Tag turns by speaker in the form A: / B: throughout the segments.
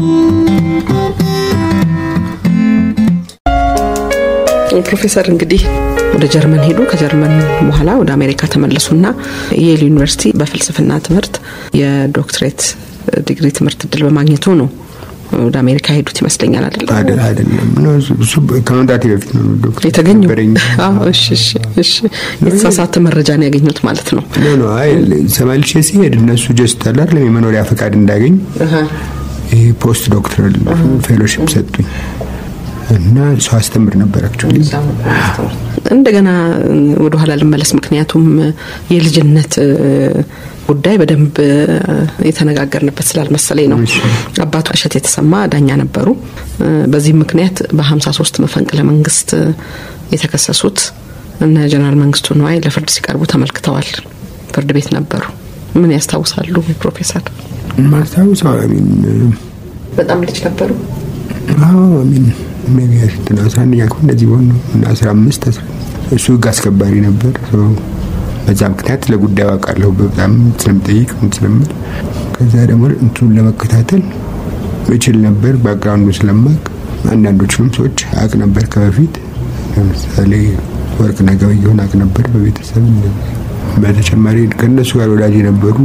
A: ፕሮፌሰር እንግዲህ ወደ ጀርመን ሄዱ። ከጀርመን በኋላ ወደ አሜሪካ ተመለሱና የየል ዩኒቨርሲቲ በፍልስፍና ትምህርት የዶክትሬት ዲግሪ ትምህርት እድል በማግኘቱ ነው ወደ አሜሪካ ሄዱት ይመስለኛል። አይደለም
B: አይደለም፣ እሱ ከመምጣቴ በፊት ነው ዶክተር
A: የተገኘው።
B: ነበረኝ።
A: አዎ፣ እሺ፣ እሺ፣ እሺ። የተሳሳተ መረጃ ነው ያገኙት ማለት ነው።
B: ኖ ኖ፣ አይ ተመልሼ ሲሄድ እነሱ ጀስት አላር የመኖሪያ ፈቃድ እንዳገኝ ይሄ ፖስት ዶክተራል ፌሎሺፕ ሰጡኝ እና ሰው አስተምር ነበር አክቹዋሊ
A: እንደገና ወደ ኋላ ልመለስ። ምክንያቱም የልጅነት ጉዳይ በደንብ የተነጋገርንበት ስላልመሰለኝ ነው። አባቱ እሸት የተሰማ ዳኛ ነበሩ። በዚህም ምክንያት በ53 መፈንቅለ መንግስት የተከሰሱት እነ ጀነራል መንግስቱ ነዋይ ለፍርድ ሲቀርቡ ተመልክተዋል። ፍርድ ቤት ነበሩ። ምን ያስታውሳሉ ፕሮፌሰር?
B: ማስታውሰው አሚን
A: በጣም ልጅ ነበሩ።
B: አዎ አሚን ሜቢ እንትን አስራ አንደኛ ክፍል እንደዚህ ሆን ነው እና አስራ አምስት አስራ እሱ ህግ አስከባሪ ነበር። በዛ ምክንያት ለጉዳዩ አውቃለሁ በጣም ስለምጠይቅ ምን ስለምል ከዛ ደግሞ እንትኑን ለመከታተል እችል ነበር ባክግራውንዱ ስለማቅ አንዳንዶቹንም ሰዎች አቅ ነበር ከበፊት ለምሳሌ ወርቅነህ ገበየሁን አቅ ነበር በቤተሰብ በተጨማሪ ከእነሱ ጋር ወዳጅ የነበሩ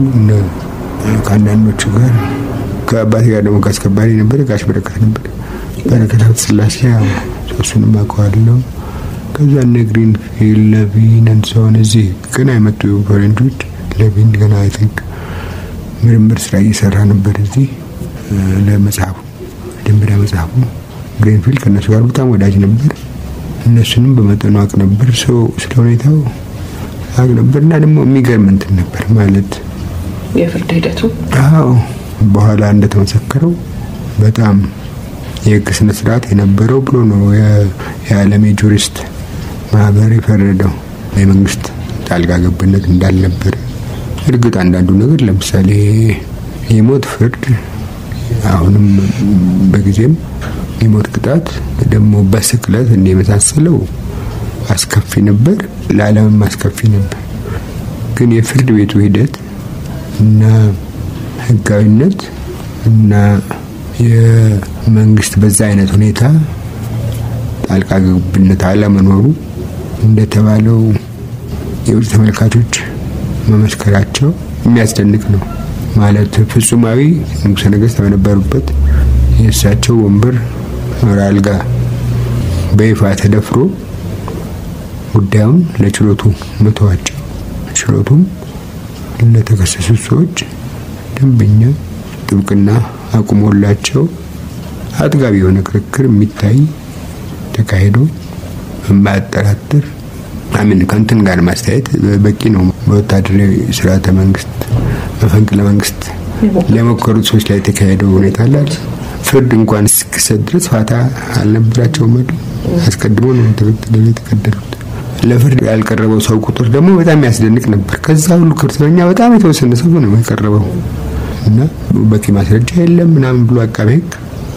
B: ከአንዳንዶቹ ጋር ከአባቴ ጋር ደግሞ ከአስከባሪ ነበር ጋሽ በረከት ነበር በረከት ሀብተ ስላሴ እሱንም አውቀዋለሁ ከዛ እነ ግሪንፊልድ ለቪን እንሰሆን እዚህ ገና የመጡ ፈረንጆች ለቪን ገና አይ ቲንክ ምርምር ስራ እየሰራ ነበር እዚህ ለመጽሐፉ መጀመሪያ መጽሐፉ ግሪንፊልድ ከእነሱ ጋር በጣም ወዳጅ ነበር እነሱንም በመጠኑ አቅ ነበር ሰው ስለ ሁኔታው አቅ ነበር እና ደግሞ የሚገርም እንትን ነበር ማለት
A: የፍርድ ሂደቱ
B: አዎ በኋላ እንደተመሰከረው በጣም የህግ ስነ ስርዓት የነበረው ብሎ ነው የዓለም የጁሪስት ማህበር የፈረደው የመንግስት ጣልቃ ገብነት እንዳልነበር። እርግጥ አንዳንዱ ነገር ለምሳሌ የሞት ፍርድ አሁንም በጊዜም የሞት ቅጣት ደግሞ በስቅለት እንደ የመሳሰለው አስከፊ ነበር፣ ለዓለምም አስከፊ ነበር። ግን የፍርድ ቤቱ ሂደት እና ህጋዊነት እና የመንግስት በዛ አይነት ሁኔታ ጣልቃ ገብነት አለመኖሩ እንደተባለው የውጭ ተመልካቾች መመስከራቸው የሚያስደንቅ ነው። ማለት ፍጹማዊ ንጉሠ ነገሥት በነበሩበት የእሳቸው ወንበር አልጋ በይፋ ተደፍሮ ጉዳዩን ለችሎቱ መተዋቸው ችሎቱም ለተከሰሱት ሰዎች ደንበኛ ጥብቅና አቁሞላቸው አጥጋቢ የሆነ ክርክር የሚታይ ተካሂዶ የማያጠራጥር አሚን ከንትን ጋር ማስተያየት በቂ ነው። በወታደራዊ ስርዓተ መንግስት መፈንቅለ መንግስት ለሞከሩት ሰዎች ላይ የተካሄደው ሁኔታ አላል ፍርድ እንኳን እስኪሰጥ ድረስ ፋታ አልነበራቸውም። አስቀድሞ ነው የተገደሉት። ለፍርድ ያልቀረበው ሰው ቁጥር ደግሞ በጣም ያስደንቅ ነበር። ከዛ ሁሉ ክርስተኛ በጣም የተወሰነ ሰው ነው የቀረበው እና በቂ ማስረጃ የለም ምናምን ብሎ አቃቤ ሕግ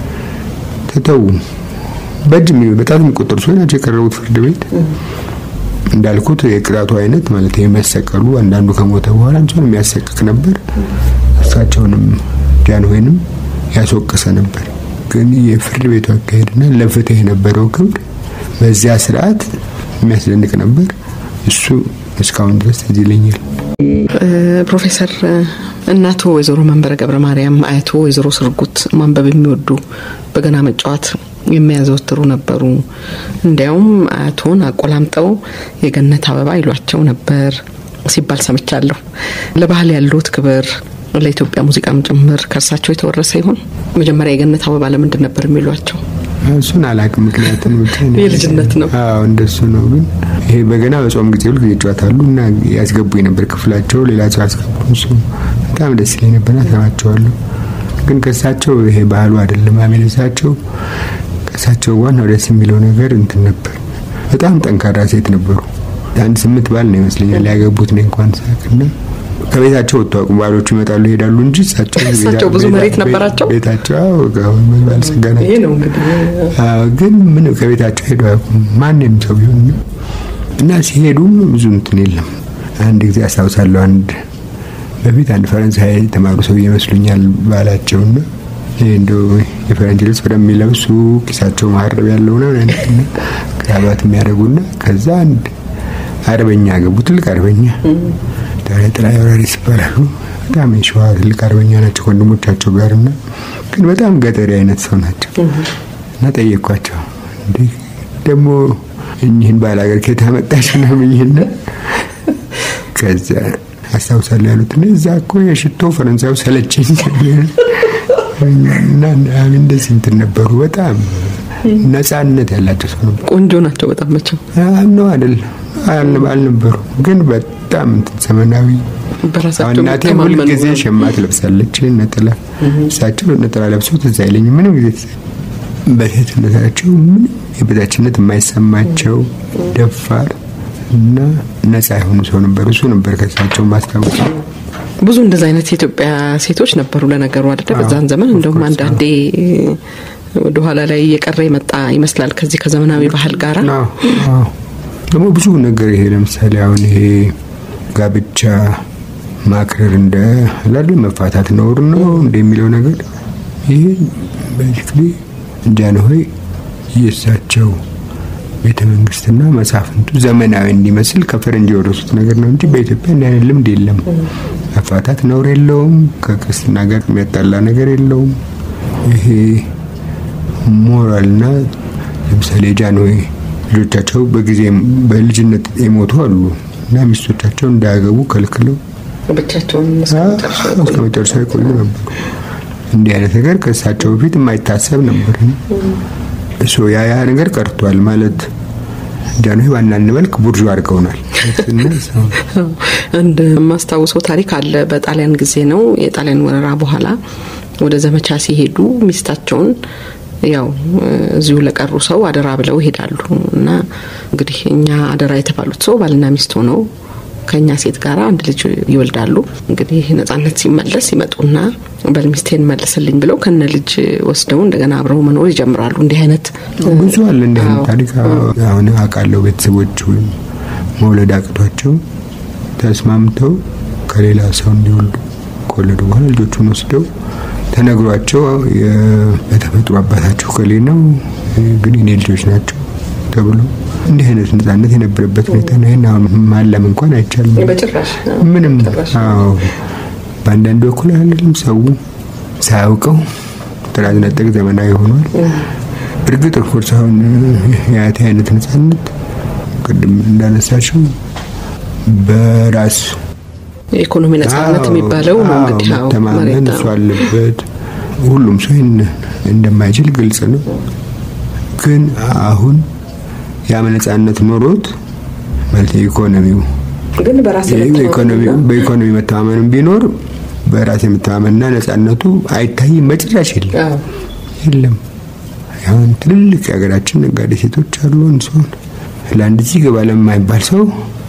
B: ተተዉ። በእጅ በጣም የሚቆጠሩ ሰዎች ናቸው የቀረቡት ፍርድ ቤት። እንዳልኩት የቅጣቱ አይነት ማለት የሚያሰቀሉ አንዳንዱ ከሞተ በኋላ እንኳን የሚያሰቅቅ ነበር። እሳቸውንም ጃንሆይንም ያስወቀሰ ነበር። ግን የፍርድ ቤቱ አካሄድና ለፍትህ የነበረው ክብር በዚያ ስርዓት የሚያስደንቅ ነበር። እሱ እስካሁን ድረስ ትዝ ይለኛል።
A: ፕሮፌሰር እናቶ ወይዘሮ መንበረ ገብረ ማርያም፣ አያቶ ወይዘሮ ስርጉት ማንበብ የሚወዱ በገና መጫወት የሚያዘወትሩ ነበሩ። እንዲያውም አያቶን አቆላምጠው የገነት አበባ ይሏቸው ነበር ሲባል ሰምቻለሁ። ለባህል ያሉት ክብር ለኢትዮጵያ ሙዚቃም ጭምር ከእርሳቸው የተወረሰ ይሆን? መጀመሪያ የገነት አበባ ለምንድን ነበር የሚሏቸው?
B: እሱን አላውቅም። ምክንያቱም
A: የልጅነት ነው።
B: አዎ እንደሱ ነው። ግን ይሄ በገና በጾም ጊዜ ሁል ጊዜ ይጫወታሉ እና ያስገቡ የነበር ክፍላቸው ሌላ ሰው ያስገቡ። እሱ በጣም ደስ ይለኝ ነበር፣ ሰማቸዋለሁ። ግን ከእሳቸው ይሄ ባህሉ አይደለም። አሜን እሳቸው ከእሳቸው ዋናው ደስ የሚለው ነገር እንትን ነበር። በጣም ጠንካራ ሴት ነበሩ። አንድ ስምንት ባል ነው ይመስለኛል ያገቡት ነው እንኳን ሳቅና ከቤታቸው ወጥቶ አቁም ባሎቹ ይመጣሉ ይሄዳሉ እንጂ እሳቸው
A: እሳቸው ብዙ መሬት ነበራቸው።
B: ቤታቸው ባለጸጋ ናቸው።
A: ይሄ ነው እንግዲህ
B: ግን ምን ከቤታቸው ሄደው አያውቁም ማንም ሰው ቢሆን እና ሲሄዱም ብዙ እንትን የለም። አንድ ጊዜ አስታውሳለሁ። አንድ በፊት አንድ ፈረንሳይ የተማሩ ሰው ይመስሉኛል ባላቸውና እንደው የፈረንጅ ልብስ በደንብ የሚለብሱ ኪሳቸው ማረብ ያለው ነው ክራባት የሚያደርጉና ከዛ አንድ አርበኛ ገቡ። ትልቅ አርበኛ ታዲያ ጥላይ ወራሪስ ይባላሉ። በጣም የሸዋ ትልቅ አርበኛ ናቸው ከወንድሞቻቸው ጋር እና ግን በጣም ገጠሪ አይነት ሰው ናቸው እና ጠየኳቸው እንዴ ደግሞ እኚህን ባላገር ከየት አመጣችሁ ነው ብዬና ከዛ አስታውሳለሁ ያሉት እና እዛ እኮ የሽቶ ፈረንሳዩ ሰለቸኝ እና እንደዚህ እንትን ነበሩ። በጣም ነጻነት ያላቸው ሰው ነበሩ።
A: ቆንጆ ናቸው በጣም መቸው
B: ነው አይደል? አልነበሩ ግን በጣም እንትን ዘመናዊ
A: በራሳቸው
B: እናቴ ሁል ጊዜ ሸማ ትለብሳለች ነጠላ። እሳቸው ነጠላ ለብሰው ትዝ አይለኝም ምንም ጊዜ በሴትነታቸው ምንም የበታችነት የማይሰማቸው ደፋር እና ነጻ የሆኑ ሰው ነበሩ። እሱ ነበር ከሳቸው ማስታወስ
A: ብዙ እንደዚ አይነት የኢትዮጵያ ሴቶች ነበሩ። ለነገሩ አይደለ በዛን ዘመን እንደውም አንዳንዴ ወደኋላ ላይ እየቀረ የመጣ ይመስላል ከዚህ ከዘመናዊ ባህል ጋር
B: ደግሞ ብዙ ነገር ይሄ ለምሳሌ አሁን ይሄ ጋብቻ ማክረር እንደ ላለ መፋታት ነውር ነው እንደሚለው ነገር ይሄ ቤዚክሊ ጃንሆይ የእሳቸው ቤተ መንግስትና መሳፍንቱ ዘመናዊ እንዲመስል ከፈረንጅ የወረሱት ነገር ነው እንጂ በኢትዮጵያ እንዲህ አይነት ልምድ የለም። መፋታት ነውር የለውም። ከክርስትና ጋር የሚያጣላ ነገር የለውም። ይሄ ሞራልና ለምሳሌ ጃንሆይ ልጆቻቸው በጊዜ በልጅነት የሞቱ አሉ እና ሚስቶቻቸው እንዳያገቡ ከልክለው
A: ብቻቸውን
B: እስከ መጨረሻ የቆዩ ነበሩ። እንዲህ አይነት ነገር ከእሳቸው በፊት የማይታሰብ ነበር። እሱ ያ ያ ነገር ቀርቷል ማለት ጃንሆይ በአንዳንድ መልክ ቡርዥ አድርገውናል።
A: እንደ ማስታውሰው ታሪክ አለ። በጣሊያን ጊዜ ነው የጣሊያን ወረራ በኋላ ወደ ዘመቻ ሲሄዱ ሚስታቸውን ያው እዚሁ ለቀሩ ሰው አደራ ብለው ይሄዳሉ እና እንግዲህ እኛ አደራ የተባሉት ሰው ባልና ሚስት ሆነው ከኛ ሴት ጋር አንድ ልጅ ይወልዳሉ። እንግዲህ ነጻነት ሲመለስ ይመጡና በል ሚስቴን መልስልኝ ብለው ከነ ልጅ ወስደው እንደገና አብረው መኖር ይጀምራሉ። እንዲህ አይነት
B: ብዙ አለ። እንዲህ አይነት ታሪክ አሁን አውቃለሁ። ቤተሰቦች ወይም መውለድ አቅቷቸው ተስማምተው ከሌላ ሰው እንዲወልዱ ከወለዱ በኋላ ልጆቹን ወስደው ተነግሯቸው በተፈጥሮ አባታቸው ከሌ ነው ግን የኔ ልጆች ናቸው ተብሎ እንዲህ አይነት ነጻነት የነበረበት ሁኔታ ነው። ይህን አሁን ማለም እንኳን አይቻልም። ምንም አዎ፣ በአንዳንድ በኩል አይደለም ሰው ሳያውቀው ጥራዝ ነጠቅ ዘመናዊ ሆኗል። እርግጥ ኦፍኮርስ አሁን የአያቴ አይነት ነጻነት ቅድም እንዳነሳችው በራስ
A: የኢኮኖሚ ነጻነት የሚባለው ነው እንግዲህ
B: መተማመን እሱ አለበት። ሁሉም ሰው ይህን እንደማይችል ግልጽ ነው። ግን አሁን ያም ነጻነት ኖሮት ማለት ኢኮኖሚው
A: ግን በራስ
B: በኢኮኖሚ መተማመንም ቢኖር በራስ የመተማመንና ነጻነቱ አይታይም፣ በጭራሽ የለም የለም። አሁን ትልልቅ የሀገራችን ነጋዴ ሴቶች አሉ። እንስሆን ለአንድ እዚህ ገባ ለማይባል ሰው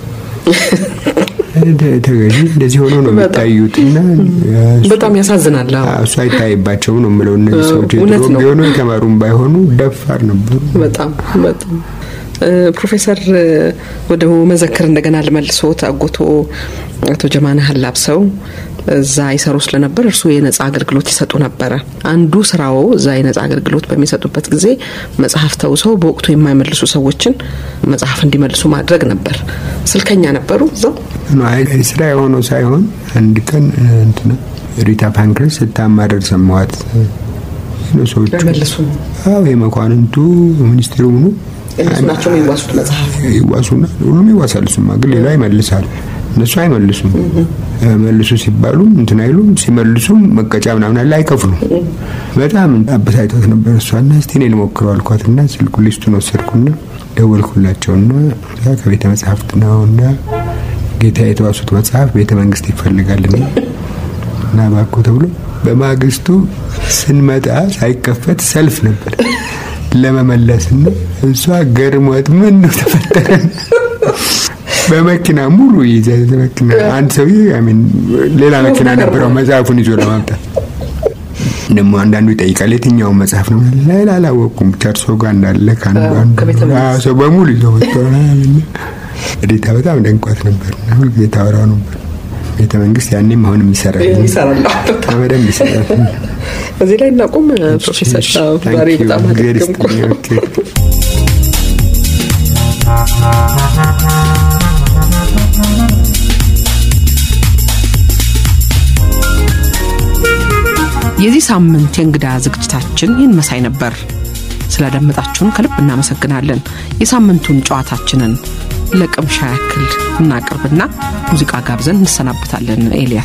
B: ተገዢ እንደዚህ ሆኖ ነው የሚታዩት እና
A: በጣም ያሳዝናል።
B: እሱ አይታይባቸው ነው የምለው። እነዚህ ሰዎች የድሮ ቢሆኑ የተማሩም ባይሆኑ ደፋር ነበሩ።
A: በጣም በጣም ፕሮፌሰር ወደ መዘክር እንደገና ልመልሶት አጎቶ አቶ ጀማነህ አላብሰው እዛ ይሰሩ ስለነበር እርሱ የነጻ አገልግሎት ይሰጡ ነበረ። አንዱ ስራው እዛ የነጻ አገልግሎት በሚሰጡበት ጊዜ መጽሐፍ ተውሰው በወቅቱ የማይመልሱ ሰዎችን መጽሐፍ እንዲመልሱ ማድረግ ነበር። ስልከኛ ነበሩ እዛው
B: ስራ የሆነው ሳይሆን አንድ ቀን እንትና ሪታ ፓንክረስ ስታማረር ሰማዋት። ሰዎቹ
A: አይመልሱ
B: አዎ የመኳንንቱ ሚኒስቴሩ ምኑ
A: እነሱ ናቸው የሚዋሱት መጽሐፍ
B: ይዋሱና ሁሉም ይዋሳል። እሱማ ግን ሌላ ይመልሳል። እነሱ አይመልሱም። መልሱ ሲባሉ እንትን አይሉም። ሲመልሱም መቀጫ ምናምን አለ አይከፍሉም። በጣም አበሳጭቷት ነበር እሷና እስቲ እኔ ልሞክረው አልኳትና ስልኩ ሊስቱን ወሰድኩና ደወልኩላቸውና ከቤተ መጽሐፍት ነውና ጌታ የተዋሱት መጽሐፍ ቤተ መንግስት ይፈልጋልና እና ባኮ ተብሎ በማግስቱ ስንመጣ ሳይከፈት ሰልፍ ነበር ለመመለስና እሷ ገርሟት ምን ነው ተፈጠረ በመኪና ሙሉ ይዘ መኪና አንድ ሰውዬ አሚን ሌላ መኪና ነበረው መጽሐፉን ይዞ ለማምጣት ደግሞ አንዳንዱ ይጠይቃል የትኛውን መጽሐፍ ነው ሌላ አላወቅኩም ብቻ እርሶ ጋር እንዳለ ከአንዱ ሰው በሙሉ ይዞ መጥቶ ሪታ በጣም ደንቋት ነበር ሁልጊዜ ታወራው ነበር ቤተ መንግስት ያኔም አሁንም ይሰራል
A: ይሰራል
B: በደንብ ይሰራል።
A: እዚህ ላይ እናቁም ፕሮፌሰር ዛሬ በጣም አደገምኩ የዚህ ሳምንት የእንግዳ ዝግጅታችን ይህን መሳይ ነበር ስላደመጣችሁን ከልብ እናመሰግናለን የሳምንቱን ጨዋታችንን ለቅምሻ ያክል እናቅርብና ሙዚቃ ጋብዘን እንሰናበታለን ኤልያስ